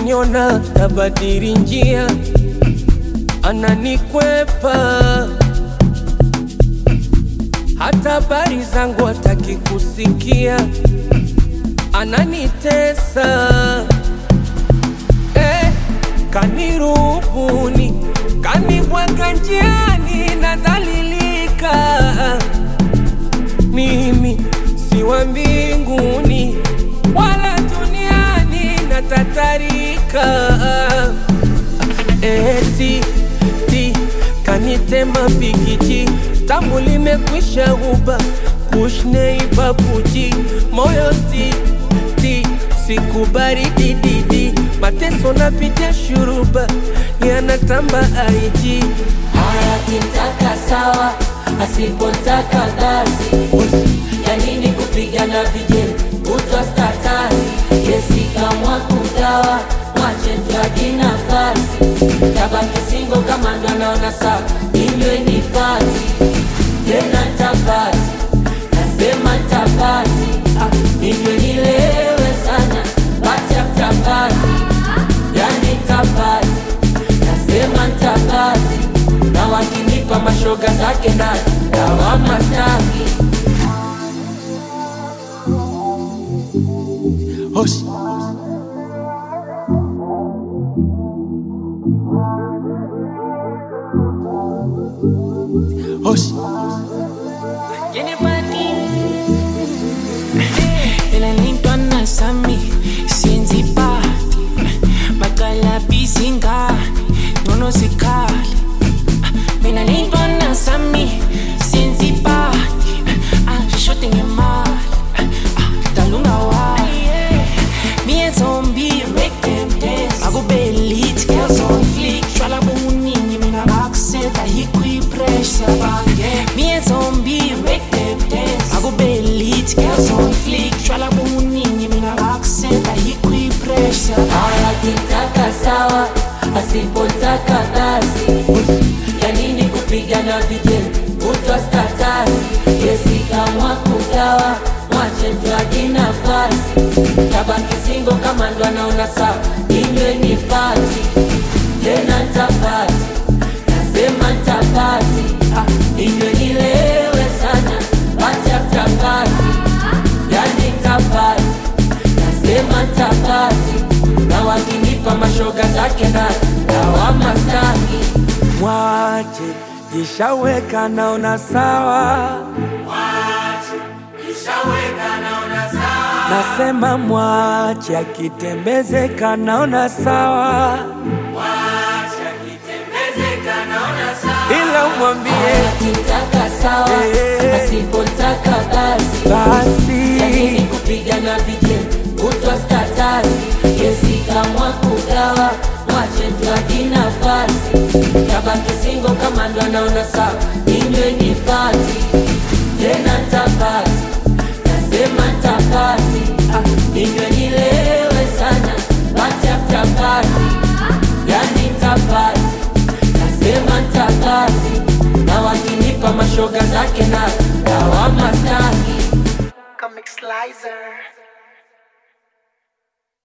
akiniona tabadili njia, ananikwepa hata habari zangu hataki kusikia, ananitesa eh, kanirubuni, kanibwaga njiani, nadhalilika mimi si wa mbinguni wala duniani, natatarika eti ti kanitema pikiji tamu limekwisha uba kushnei babuji moyo ti ti sikubari dididi mateso napitia shuruba yanatamba aiji Haya kitaka sawa, asipotaka basi. Ya nini kupigana vijeli kutwa statasi? Yesi kamwa kugawa, mwache tuaji nafasi. Tabaki singo kama ndo anaona sawa, inywe ni pati tena tapati, nasema tapati, ah, inywe nilewe sana, pati after party, yani tapati nasema ntapati na wakinipa mashoga zake na dawama staki Hosh. Hosh. Elalintwana sami siyenza ipati bakalaphisa ingane ngcono sikhali mina lintwana sami siyenza ipati ashode ngemali dalungawayi me and zombie make them dance akube lit girls on fleek shwala buningi mina akuseta hikwipressure bange me and zombie make them dance akube lit girls on fleek shwala buningi mina akuseta hikwipressure haya kitaka sawa asipotaka basi ya nini kupigana vijeli kutwa statasi yesi kamwa kugawa mwache mtwaji nafasi tabaki singo kama ndo anaona sawa inywe ni pati tena ntapati nasema ntapati ah, inywe nilewe sana pati after party yani ntapati nasema ntapati na wakinipa mashoga zake na dawama staki Mwache ishaweka naona sawa, nasema mwache akitembezeka naona sawa, ila mwambie akitaka sawa Eh. asipotaka basi yanini basi kupigana vijeli kutwa statasi yesi kamwa kugawa mwache mtwaji nafasi tabaki singo kama ndo anaona sawa inywe ni pati tena ntapati nasema ntapati ah, inywe nilewe sana pati after party yani ntapati nasema ntapati na wakinipa mashoga zake na dawama staki Comic Slicer.